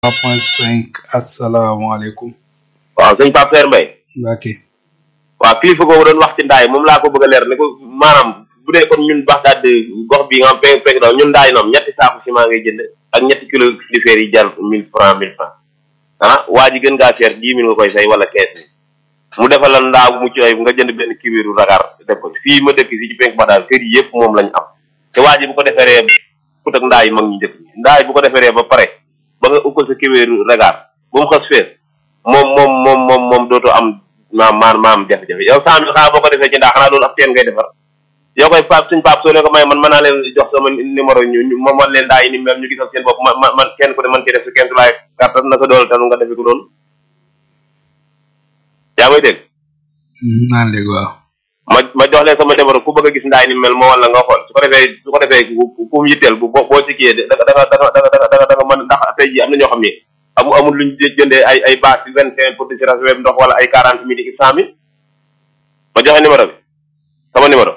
point cinq asalaamaaleykum waaw sëñ Pape Seer Mbaye Mbacke waaw kilifa googu doon wax ci ndaay moom laa ko bëgg a leer ne ko maanaam bu dee comme ñun Baxdaad gox bi nga xam peg peg daw ñun ndaay noom ñetti saaku ciment ngay jënd ak ñetti kilo filifeer yi jar mille franc mille franc ah waa ji gën ngaa seer dix mille nga koy fay wala quinze mille mu defal la ndaa bu mucc ayib nga jënd benn kiwiru ragar def ko fii ma dëkk fii ci penk Baxdaad kër yi yëpp moom lañ am te waa ji bu ko deferee put ak ndaa yi mag ñu njëkk ndaa yi bu ko deferee ba pare ba nga upp sa kiwiru ragar bu mu xas fees moom moom moom moom moom dootoo am maam maam maam jafe-jafe yow cent mille xanaa boo ko defee ci ndaa xanaa loolu ab teen ngay defar yow koy pap suñ pap soo leen ko may man mën naa leen jox sama numéro ñu ñu ma man leen daa yi ni mel ñu gisal seen bopp ma man kenn ku ne man ci def si kenn tulaay kàttan naka doole tanu nga defe ko loolu yaa may dégg naan léegi waaw ma ma jox leen sama numéro ku bëgg a gis ndaay ni mel moo wala nga xool su ko defee su ko defee ku mu yitteel bu boo boo ci kiyee da nga da nga da nga da nga da nga mën ndax tey jii am na ñoo xam ne amu amul luñ jëndee ay ay bâche yu vingt cinq pour di si rasuweb ndox wala ay quarante mille i cent mille ma joxe numéro bi sama numéro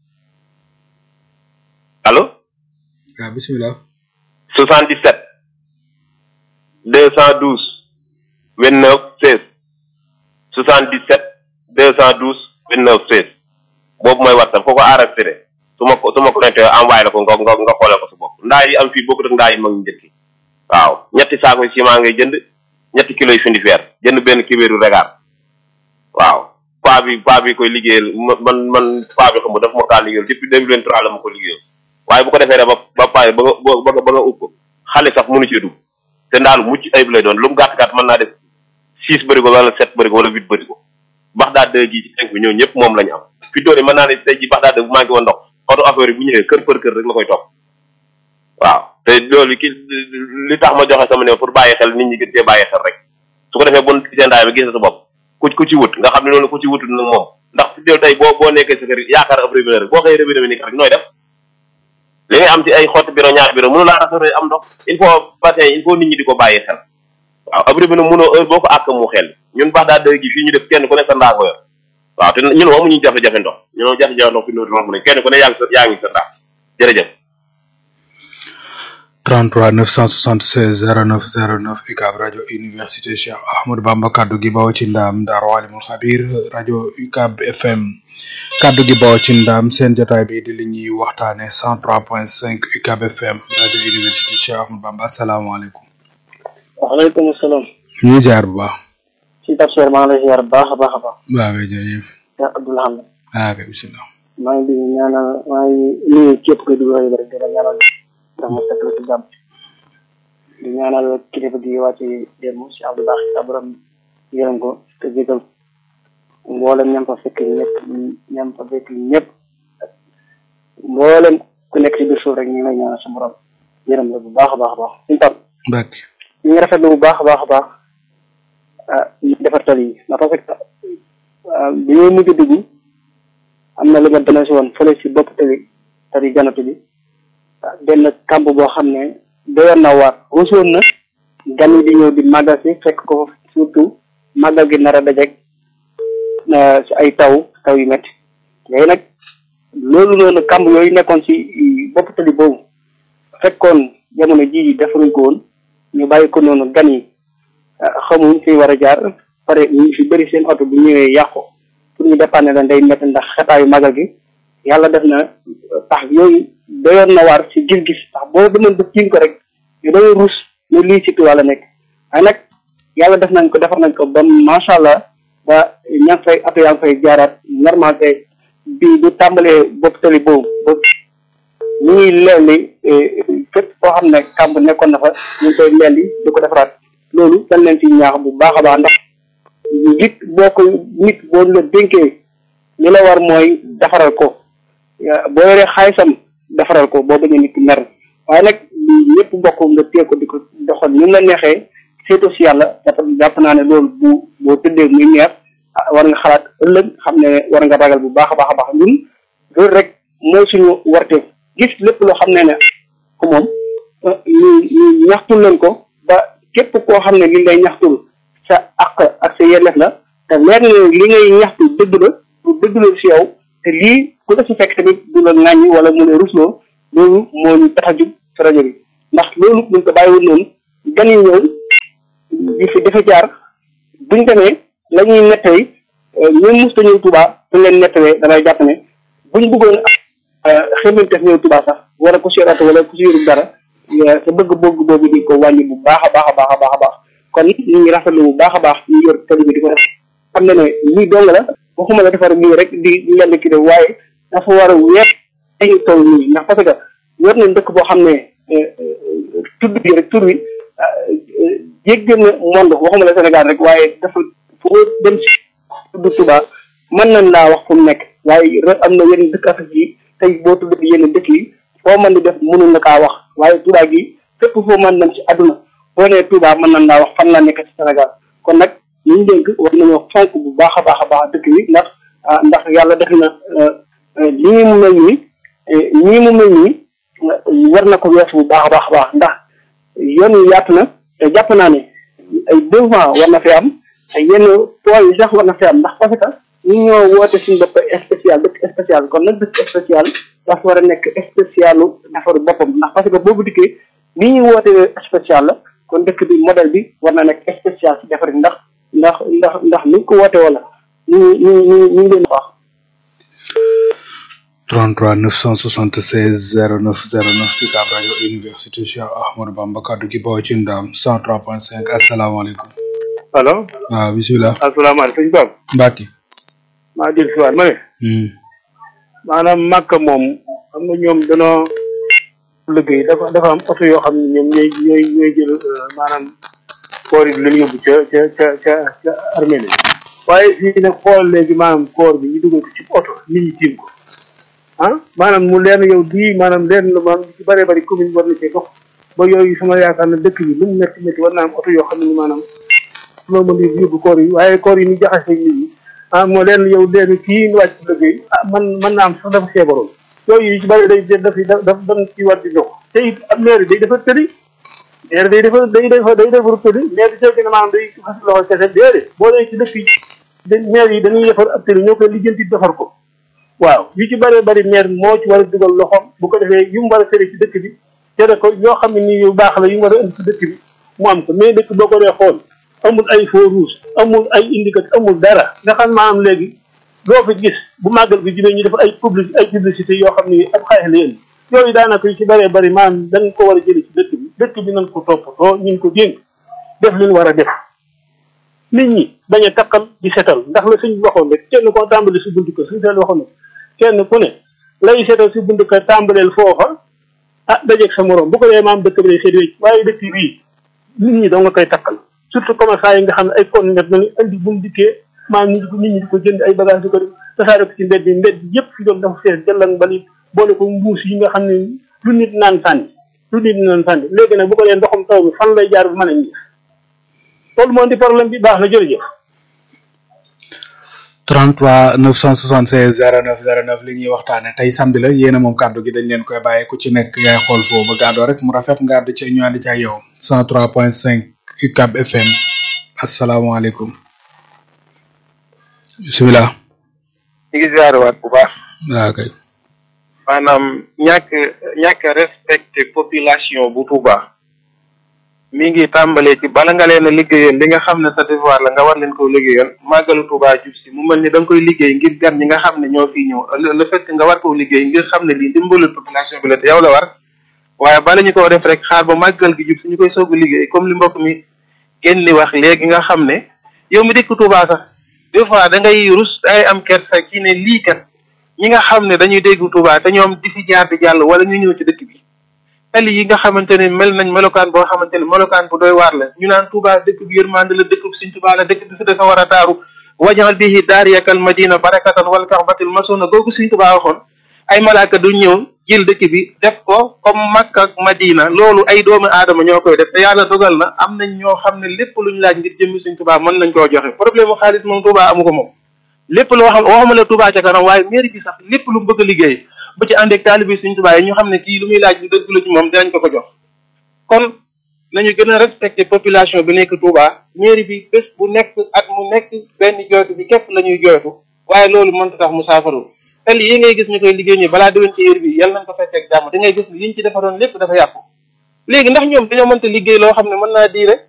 allo waaw bisimilah soixante dix sept deux cent douze vingt neuf seize soixante dix sept deux cent douze vingt neuf seize boobu mooy whatsapp ko ko enregistré su ma ko su ma connecté envoyé la ko nga nga nga xoolee ko sa bopp ndaa yi am fii bokkut ak ndaa yi mag ñu njëkk yi waaw ñetti saako yi ciment ngay jënd ñetti kilos yi findi fer jënd benn kibéeru regaar waaw paa bi paa bi koy liggéeyal man man paa bi xam nga daf ma kaa liggéeyal depuis deux mille vingt trois la ma ko liggéeyal waaye bu ko defee rek ba ba pare ba nga ba nga ba nga ub ko xale sax mënu cee dugg te ndaalu mucc ayib lay doon lu mu gàtt gàtt mën naa def six bërigo wala sept bërigo wala huit bërigo bax daa dë gi ci tenk bi ñoo ñëpp moom la ñu am fi doone mën naa ne tey ji bax daa dë bu manqué woon ndox oto affaire yi bu ñëwee kër për kër rek la koy topp waaw te loolu ki li tax ma joxe sama ne pour bàyyi xel nit ñi gën cee bàyyi xel rek su ko defee bon gisee ndaay bi gis sa bopp ku ku ci wut nga xam ne loolu ku ci wutut nag moom ndax fi deel tey boo boo nekkee sa kër yaakaar ab robinet rek boo xëy robinet bi nii rek nooy def li ngay am ci ay xotti biro ñaar biro mënu laa rafetlu am ndox il faut bassin il faut nit ñi di ko bàyyi xel waaw ab robinet mënoo heure boo ko àkk mu xel ñun baax daa dëgg gi fii ñu def kenn ku ne sa ndaa ko yor waaw te ñun moom amuñu jafe-jafe ndox ñun moom jafe-jafe ndox fi ñu romb ne kenn ku ne yaa ngi sa yaa ngi sa ndaa jërëjëf 33 976 09 09 UCAB rajo université Cheikh Ahmadou Bamba kaddu gi bawoo ci ndaam Daaru Alimul Xabir rajo UCAB FM kaddu gi bawoo ci ndaam seen jotaay bi di li ñuy waxtaane 103.5 UCAB FM rajo université Cheikh Ahmadou Bamba asalaamaaleykum. waaleykum salaam. ñu ngi ziar bu baax. si Tafsir maa ngi lay ziar bu baax a baax a baax. waaw kay jërëjëf. yaa Abdoulaye. ah kay bisimilah. maa ngi di ñaanal maa ngi nuyu képp kuy dugg rajo bi rek di la ñaanal ndax mu fekk la ci jàmm di ñaanal kilifa gi wàcc démb si Abdou Baax sa borom yërëm ko te jégal mboolem ñam fa fekk ñëpp ñam fa fekk ñëpp mboolem ku nekk ci biir suuf rek ñu ngi lay ñaanal sa borom yërëm la bu baax a baax a baax suñu tam Mbacke. ñu ngi rafetlu bu baax a baax a baax ah ñu defar tali yi ndax parce que bi ñuy mujj dugg am na lu ma dana si woon fële si bopp tali tali janatu bi benn kamb boo xam ne doyoon na waar ruusoon na gan yi di ñëw di màggal si fekk ko surtout màggal gi nar a dajeeg si ay taw taw yu métti léegi nag loolu noonu kamb yooyu nekkoon si bopp tali boobu fekkoon jamono ji defaruñ ko woon ñu bàyyi ko noonu gan yi xamuñ fi war a jaar pare ñu fi bëri seen oto bu ñëwee yàqu pour ñu dépanner leen day métti ndax xetaayu màggal gi yàlla def na tax yooyu doyoon na waar si gis-gis ndax boo demoon ba jiin ko rek yu doy ruus ne lii si Tuubaa la nekk waaye nag yàlla def nañ ko defar nañ ko ba macha allah ba ña ngi fay oto yaa ngi fay jaaraat normal te bi du tàmbalee bopp tali boobu ba ñu ngi leelli fépp foo xam ne kàmb nekkoon na fa ñu ngi koy leelli di ko defaraat loolu dañ leen ci ñaax bu baax a baax ndax nit boo ko nit boo la dénkee li la war mooy defaral ko boo yoree xaalisam defaral ko boo bañee nit ki mer waaye nag ñëpp bokk nga téye ko di ko doxal ñu la neexee seetu si yàlla jàpp naa ne loolu bu boo tëddee muy neex war nga xalaat ëllëg xam ne war nga ragal bu baax a baax a baax ñun loolu rek mooy suñu warte gis lépp loo xam ne ne ko moom ñu ñu ñaxtul leen ko ba képp koo xam ne li ngay ñaxtul sa àq ak sa yelleef la te leer na li ngay ñaxtu dëgg la lu dëgg la si yow te lii ku la si fekk tamit du la ŋàññi wala mu ne rusloo loolu moo ñu tax a jub si rajo bi ndax loolu buñ ko bàyyiwoon noonu gan yi ñëw di fi dafa jaar buñ demee la ñuy nettali ñu musta ñëw Touba buñ leen nettalee damay jàpp ne buñ bëggoon xemanteef ñëw Touba sax wala ku si rato wala ku si yorul dara sa bëgg-bëgg boobu di ko wàññi bu baax a baax a baax a baax a baax kon ñu ngi rafetlu bu baax a baax ñu yor tali bi di ko def xam ne ne lii dong la waxuma la defar lii rek di lenn ki de waaye dafa war a weer dañu toll nii ndax parce que yor nañ dëkk boo xam ne tudd bi rek tur wi jéggi na monde waxuma la Sénégal rek waaye dafa foo dem si tudd Touba mën nañ laa wax fu mu nekk waaye am na yenn dëkk Afrique yi tey boo tudd yenn dëkk yi foo mën di def mënul na kaa wax waaye Touba gi fépp foo mën dem ci àdduna boo nee Touba mën nañ laa wax fan la nekk ci Sénégal kon nag ñu ngi dénk war nañoo fonk bu baax a baax a baax dëkk yi ndax ndax yàlla def na lii mu mel nii nii mu mel nii war na ko weesu bu baax a baax a baax ndax yoon wi yaatu na te jàpp naa ne ay devant war na fi am ay yenn points yi sax war na fi am ndax parce que ñu ñoo woote suñu bopp spécial dëkk spécial kon nag dëkk spécial dafa war a nekk spécialu defaru boppam ndax parce que boobu dikkee li ñuy woote spécial la kon dëkk bi modèle bi war na nekk spécial ci defar ndax ndax ndax ndax ni ko woote wala ñu ñu ñu ñu ngi leen wax 33 976 09 09 UCAB rajo université Cheikh Ahmadou Bamba kaddu gi bawoo ci ndam 103.5 asalaamaaleykum. allo. waaw bisimilah. asalaamaaleykum sëñ Pape. Mbacke. maa jël si waat ma ne. maanaam màkk moom xam nga ñoom danoo liggéey dafa dafa am oto yoo xam ne ñoom ñooy ñooy ñooy jël maanaam koor yi di leen yóbbu ca ca ca ca ca armée waaye fii nag xool léegi maanaam koor bi ñu dugal ko ci oto nit ñi tiim ko ah maanaam mu leen yow di maanaam leen la maanaam ci bëree bëri commune war na cee dox ba yooyu sama yaakaar na dëkk bi lu mu métti métti war naa am oto yoo xam ne maanaam loo mën di yóbbu koor yi waaye koor yi ñu jaxase nit ñi ah moo leen yow leen kii wàcc liggéey ah man mën naa am sax dafa feebaroon yooyu yu ci bëri day daf daf daf dañ ci war di dox te it ab maire day defar tëli maire day defar day defar day defar tëli maire bi seetlu na maanaam day xas loxo kese déedéet boo dee ci dëkk yi maire yi dañuy defar ab tëli ñoo koy lijjanti defar ko waaw yu ci bëree bëri maire moo ci war a dugal loxoom bu ko defee yu mu war a tere ci dëkk bi tere ko yoo xam ne nii yu baax la yu mu war a indi ci dëkk bi mu am ko mais dëkk boo ko dee xool amul ay feu rouge amul ay indicateur amul dara nga xam maanaam léegi loo fi gis bu màggal bi jibee ñu def ay public ay publicité yoo xam ne ab xaalis la indi yooyu daanaka yu ci bëree bëri maanaam dañ ko war a jëlee ci dëkk bi dëkk bi nañ ko toppatoo ñu ko dénk def li ñu war a def nit ñi bañ a takkal di setal ndax la suñ waxoon rek kenn koo tàmbali si buntu kër suñ seel waxoon rek kenn ku ne lay seetal si buntu kër tàmbaleel foofa ah dajeeg sa morom bu ko dee maam dëkk bi day seet wécc waaye dëkk bii nit ñi doo nga koy takkal surtout commerçant yi nga xam ne ay conteneur nañu indi bu mu dikkee maam nit nit ñi di ko jënd ay bagage di ko def tasaare ko ci mbedd yi mbedd yëpp fi doon dafa fees jëllang mbalit boole ko mbuus yi nga xam ne lu nit naan sànni lu nit naan sànni léegi nag bu ko dee ndoxum taw bi fan lay jaar bu mën a ñi loolu moo di problème bi baax na jërëjëf 33 976 09 09 li ñuy waxtaane tey samedi la yéena moom kàddu gi dañ leen koy bàyyi ku ci nekk yaay xool foo ba gàddoo rek mu rafet nga àdd ci ñu ànd ci ak yow 103.5 UCAB FM asalaamaaleykum bisimilah. ñu ngi ziarewaat bu baax. waaw kay. maanaam ñàkk ñàkk respecté population bu Touba mi ngi tàmbalee ci bala nga leen a liggéeyoon li nga xam ne sa devoir la nga war leen koo liggéeyoon màggalu Touba jub si mu mel ni da nga koy liggéey ngir gan ñi nga xam ne ñoo fi ñëw le fait que nga war koo liggéey ngir xam ne lii dimbalul population bi la te yow la war waaye bala ñu koo def rek xaar ba màggal gi jub si ñu koy soog a liggéey comme li mbokk mi génn li wax léegi nga xam ne yow mi dëkk Touba sax des fois da ngay rus da ngay am kersa ci ne lii kat ñi nga xam ne dañuy dégg Touba te ñoom di fi jaar di jàll wala ñu ñëw ci dëkk bi tali yi nga xamante ne mel nañ melokaan boo xamante ne melokaan bu doy waar la ñu naan Touba dëkk bi yërmande la dëkk bi Sëñ Touba la dëkk bi fi dafa war a taaru wajaxal bihi daariyakal madina barakatan wal kaxbatil masuna googu Sëñ Touba waxoon ay malaaka du ñëw jël dëkk bi def ko comme Makka ak Madina loolu ay doomu aadama ñoo koy def te yàlla dogal na am nañ ñoo xam ne lépp luñ laaj ngir jëmmi Sëñ Touba mën nañ koo joxe problème mu xaalis moom Touba amu ko moom lépp loo xam waxuma la Touba ca kanam waaye mairie bi sax lépp lu mu bëgg a liggéey bu ci ànd ak taalibe Sëñ Touba yi ñu xam ne kii lu muy laaj lu dëgg la ci moom dinañ ko ko jox kon nañu gën a respecté population bi nekk Touba mairie bi bés bu nekk at mu nekk benn jooytu bi képp la ñuy jooytu waaye loolu mënta tax mu saafaru te lii ngay gis ñu koy liggéey ñi balaa déwén ci heure bi yàlla nañ ko fekk ak jàmm da ngay gis ni liñ ci defaroon lépp dafa yàqu léegi ndax ñoom dañoo mënta liggéey loo xam ne mën naa diire